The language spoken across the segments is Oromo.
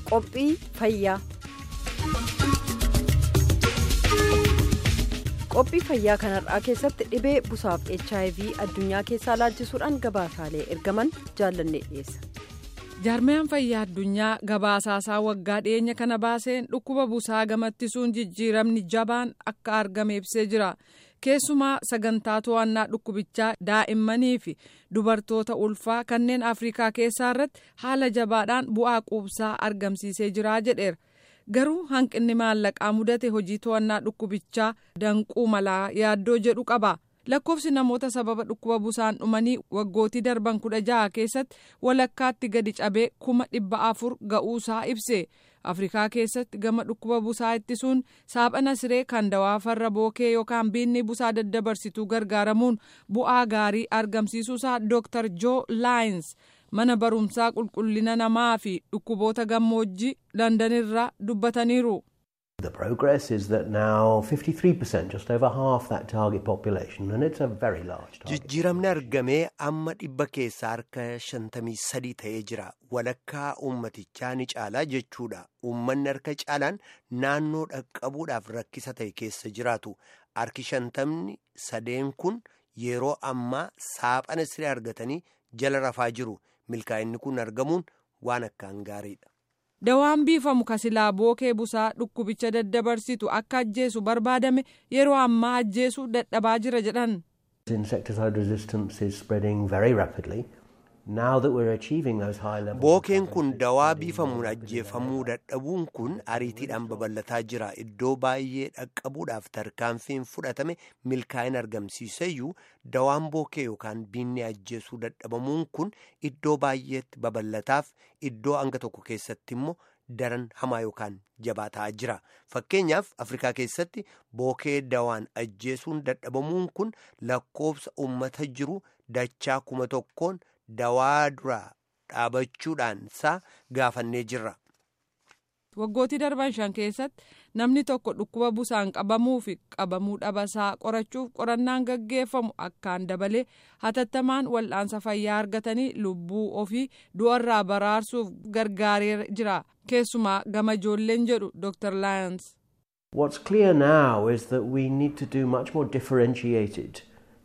qophii fayyaa qophii fayyaa kanarraa keessatti dhibee busaaf hiv addunyaa keessaa laalchisuudhaan gabaasaalee ergaman jaallannee dhiyeessa. jaarmiyaan fayyaa addunyaa gabaasaasaa waggaa dhiyeenya kana baaseen dhukkuba busaa gamattiisuun jijjiiramni jabaan akka argame ibsee jira keessumaa sagantaa to'annaa dhukkubichaa daa'immanii fi dubartoota ulfaa kanneen afrikaa keessaa irratti haala jabaadhaan bu'aa quubsaa argamsiisee jira jedheera garuu hanqinni maallaqaa mudate hojii to'annaa dhukkubichaa danquu malaa yaaddoo jedhu qaba. lakkoofsi namoota sababa dhukkuba busaan dhumanii waggootii darban kudha jaha keessatti walakkaatti gadi cabee kuma dhibba afur ga'uusaa ibse afrikaa keessatti gama dhukkuba busaa ittisuun saaphana siree kan dawaa farra bookee yookaan biinni busaa daddabarsituu gargaaramuun bu'aa gaarii argamsiisuusaa dooktar joo laayins mana barumsaa qulqullina namaa fi dhukkuboota gammoojjii landanirraa dubbataniiru. The progress is that now 53%, just over half that target population, and it's a very large target. Jijjiiramni argamee amma dhibba keessaa harka shantamii sadii ta'ee jira. Walakkaa uummatichaa ni caalaa jechuudha. Uummanni harka caalaan naannoo dhaqqabuudhaaf rakkisa ta'e keessa jiraatu. Harki shantamni sadeen kun yeroo ammaa saaphana siree argatanii jala rafaa jiru. Milkaa'inni kun argamuun waan akkaan gaariidha. dawaan biifamu kasilaa bookee busaa dhukkubicha daddabarsitu akka ajjeesu barbaadame yeroo ammaa ajjeesuu dadhabaa jira jedhan. Insecticide resistance is spreading very rapidly. Now that we're achieving those high levels. Bookeen kun dawaa biifamuun ajjeefamuu dadhabuun kun ariitiidhaan babal'ataa jira. Iddoo baay'ee dhaqqabuudhaaf tarkaanfiin fudhatame milkaa'ina argamsiiseyyuu dawaan bookee yookaan biinni ajjeesuu dadhabamuun kun iddoo baay'eetti babal'ataaf iddoo hanga tokko keessatti immoo daran hamaa yookaan jabaa ta'aa jira. Fakkeenyaaf Afrikaa keessatti bookee dawaan ajjeesuun dadhabamuun kun lakkoofsa uummata jiru dachaa kuma tokkoon. dawaa duraa dhaabachuudhaan isaa gaafannee jirra. waggootii darban shan keessatti namni tokko dhukkuba busaan qabamuu fi qabamuu dhabasaa qorachuuf qorannaan gaggeeffamu akkaan dabalee hatattamaan wal'aansa fayyaa argatanii lubbuu ofii du'arraa baraarsuuf gargaaree jira keessumaa gama ijoolleen jedhu dr laayans. What's clear now is that we need to do much more differentiated.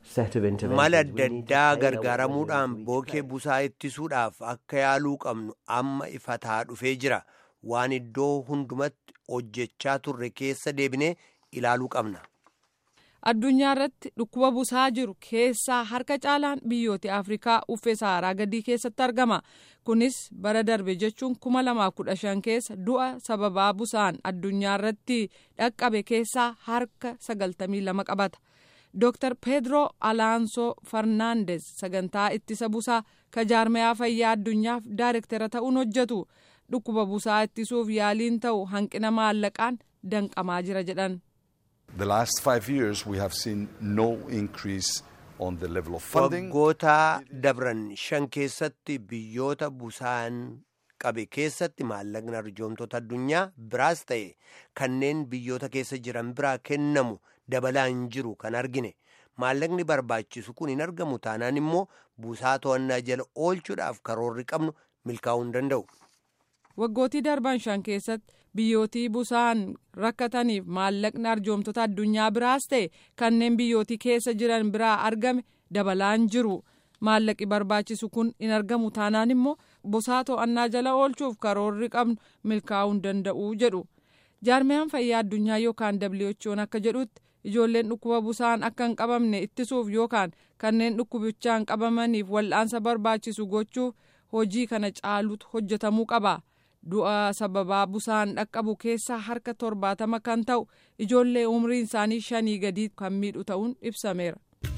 mala adda addaa gargaaramuudhaan bookee busaa ittisuudhaaf akka yaaluu qabnu amma ifataa dhufee jira waan iddoo hundumatti hojjechaa turre keessa deebinee ilaaluu qabna. addunyaa irratti dhukkuba busaa jiru keessaa harka caalaan biyyoota afrikaa uffee saaraa gadii keessatti argama kunis bara darbe jechuun kuma lamaa kudha shan keessa du'a sababaa busaan addunyaa irratti dhaqqabe keessaa harka sagaltamii lama qabata. Dr. Pedro Alonso Fernandez sagantaa ittisa busaa ka jaarmayaa fayyaa addunyaaf daayirektara ta'uun hojjetu dhukkuba busaa ittisuuf yaaliin ta'u hanqina maallaqaan danqamaa jira jedhan. The last five years we have seen no increase on the level of funding. Waggoota dabran shan keessatti biyyoota busaan qabe keessatti maallaqni arjoomtoota addunyaa biraas ta'e kanneen biyyoota keessa jiran biraa kennamu. dabalaa hin jiru kan argine maallaqni barbaachisu kun hin argamu taanaan immoo busaa to'annaa jala oolchuudhaaf karoorri qabnu milkaa'uu hin danda'u. waggootii darban shan keessatti biyyootii busaan rakkataniif maallaqni arjoomtoota addunyaa biraas ta'e kanneen biyyootii keessa jiran biraa argame dabalaa hin jiru maallaqi barbaachisu kun hin argamu taanaan immoo busaa to'annaa jala oolchuuf karoorri qabnu milkaa'uu hin danda'u jedhu jaarmiyaan fayyaa addunyaa yookaan who'n akka jedhutti. ijoolleen dhukkuba busaan akka hin qabamne ittisuuf yookaan kanneen dhukkubichaan qabamaniif wal'aansa barbaachisu gochuuf hojii kana caalutu hojjetamuu qaba du'a sababaa busaan dhaqqabu keessaa harka torbaatama kan ta'u ijoollee umriin isaanii shanii gadii kan miidhu ta'uun ibsameera.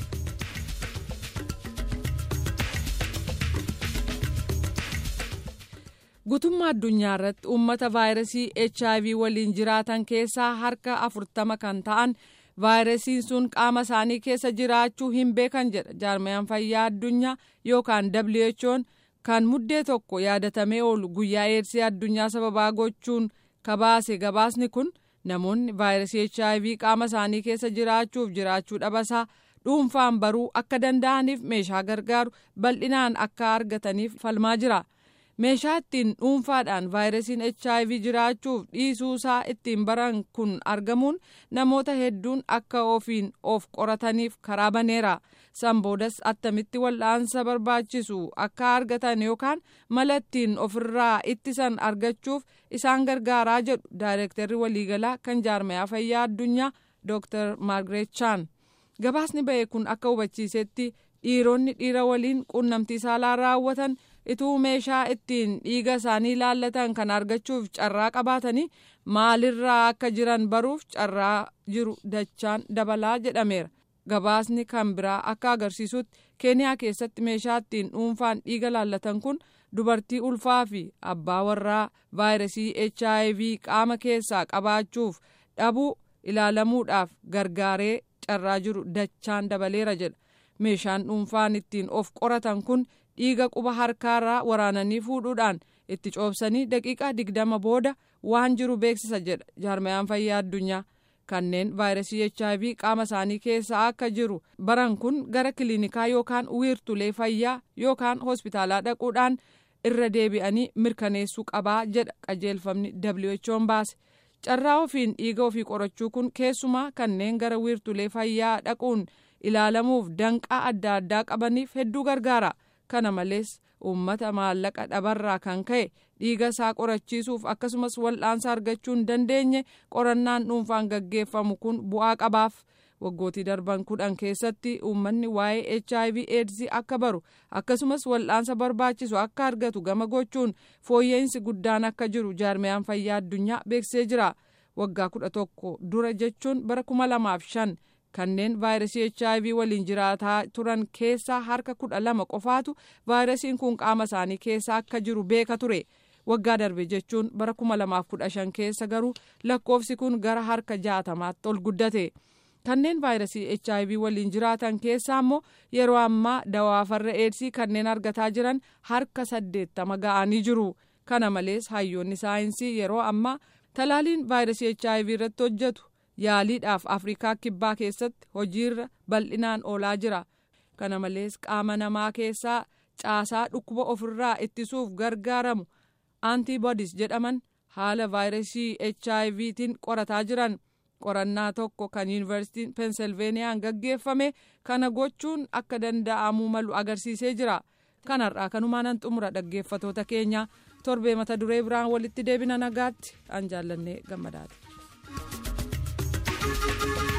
guutummaa addunyaa irratti uummata vaayirasii hiv waliin jiraatan keessaa harka afurtama kan ta'an. vaayirasiin sun qaama isaanii keessa jiraachuu hin beekan jedha jaarmayaan fayyaa addunyaa yookaan who'n kan muddee tokko yaadatamee oolu guyyaa eedsii addunyaa sababaa gochuun kabaase gabaasni kun namoonni vaayirasii hiv qaama isaanii keessa jiraachuuf jiraachuu dhabasaa dhuunfaan baruu akka danda'aniif meeshaa gargaaru bal'inaan akka argataniif falmaa jira meeshaa ittiin dhuunfaadhaan vaayirasiin hiv jiraachuuf dhiisuusaa ittiin baran kun argamuun namoota hedduun akka ofiin of qorataniif karaa baneera san boodas attamitti wal'aansa barbaachisu akka argatan yookaan mala ittiin ofirraa ittisan argachuuf isaan gargaaraa jedhu daayirektarri waliigalaa kan jaarmayaa fayyaa addunyaa dr maargaret chaan gabaasni ba'e kun akka hubachiisetti dhiironni dhiira waliin quunnamtii saalaa raawwatan ituu meeshaa ittiin dhiiga isaanii laallatan kan argachuuf carraa qabaatanii maalirraa akka jiran baruuf carraa jiru dachaan dabalaa jedhameera gabaasni kan biraa akka agarsiisutti keeniyaa keessatti meeshaa ittiin dhuunfaan dhiiga laallatan kun dubartii ulfaa fi abbaa warraa vaayirasii hiv qaama keessaa qabaachuuf dhabuu ilaalamuudhaaf gargaaree carraa jiru dachaan dabaleera jedha meeshaan dhuunfaan ittiin of qoratan kun dhiiga quba harkaarraa waraananii fuudhuudhaan itti coobsanii daqiiqaa digdama booda waan jiru beeksisa jedha jaarmayaan fayyaa addunyaa kanneen vaayirasii hiv qaama isaanii keessa akka jiru baran kun gara kiliinikaa yookaan wiirtulee fayyaa yookaan hospitaalaa dhaquudhaan irra deebi'anii mirkaneessuu qabaa jedha qajeelfamni who'n baase carraa ofiin dhiiga ofii qorachuu kun keessumaa kanneen gara wiirtulee fayyaa dhaquun ilaalamuuf danqaa adda addaa qabaniif hedduu gargaara kana malees uummata maallaqa dhabarraa kan ka'e dhiiga isaa qorachiisuuf akkasumas wal'aansa argachuu hin dandeenye qorannaan dhuunfaan gaggeeffamu kun bu'aa qabaaf waggootii darban kudhan keessatti uummanni waa'ee hiv aids akka baru akkasumas wal'aansa barbaachisu akka argatu gama gochuun fooyya'insi guddaan akka jiru jaarmayaan fayyaa addunyaa beeksisee jira waggaa kudha tokko dura jechuun bara kuma lamaaf shan kanneen vaayirasii hiv waliin jiraataa turan keessaa harka kudha lama qofaatu vaayirasiin kun qaama isaanii keessa akka jiru beeka ture waggaa darbe jechuun bara kuma lamaaf kudha shan keessa garuu lakkoofsi kun gara harka jaatamaatti ol guddate kanneen vaayirasii hiv waliin jiraatan keessaa immoo yeroo ammaa dawaa farra eedsii kanneen argataa jiran harka saddeettama ga'anii jiru kana malees hayyoonni saayinsii yeroo ammaa talaaliin vaayirasii hiv irratti hojjetu yaaliidhaaf afrikaa kibbaa keessatti hojiirra bal'inaan oolaa jira kana malees qaama namaa keessaa caasaa dhukkuba ofirraa ittisuuf gargaaramu antiibodiis jedhaman haala vaayirasii HIVtiin qorataa jiran qorannaa tokko kan yuunivarsiitiin peensilveeniyaan gaggeeffame kana gochuun akka danda'amuu malu agarsiisee jira kanarraa kanumaan xumura dhaggeeffatoota keenya torbee mata duree biraan walitti deebina nagaatti an jaallannee gammadaati.